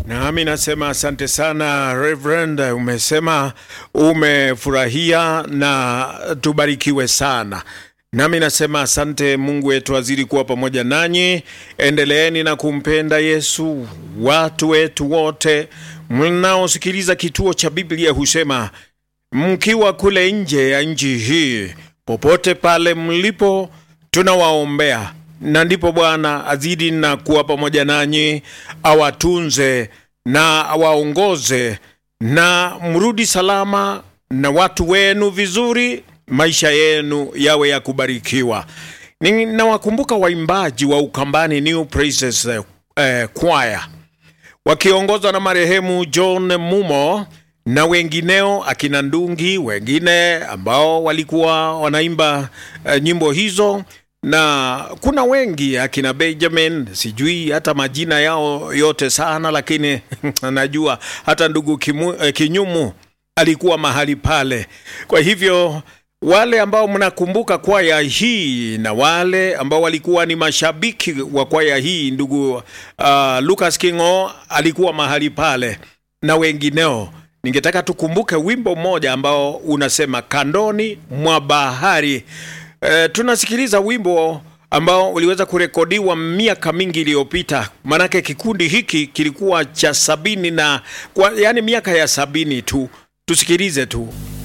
Nami nasema asante sana Reverend, umesema umefurahia na tubarikiwe sana. Nami nasema asante. Mungu wetu azidi kuwa pamoja nanyi, endeleeni na kumpenda Yesu. Watu wetu wote mnaosikiliza kituo cha Biblia husema mkiwa kule nje ya nchi hii, popote pale mlipo, tunawaombea na ndipo Bwana azidi na kuwa pamoja nanyi, awatunze na awaongoze, na mrudi salama na watu wenu vizuri, maisha yenu yawe ya kubarikiwa. Ninawakumbuka waimbaji wa Ukambani New Praises eh, eh, Choir wakiongozwa na marehemu John Mumo na wengineo akina Ndungi, wengine ambao walikuwa wanaimba uh, nyimbo hizo, na kuna wengi akina Benjamin, sijui hata majina yao yote sana, lakini najua hata ndugu Kimu, uh, Kinyumu alikuwa mahali pale. Kwa hivyo wale ambao mnakumbuka kwaya hii na wale ambao walikuwa ni mashabiki wa kwaya hii, ndugu uh, Lucas Kingo alikuwa mahali pale na wengineo ningetaka tukumbuke wimbo mmoja ambao unasema kandoni mwa bahari. E, tunasikiliza wimbo ambao uliweza kurekodiwa miaka mingi iliyopita, manake kikundi hiki kilikuwa cha sabini na kwa, yani miaka ya sabini tu. Tusikilize tu.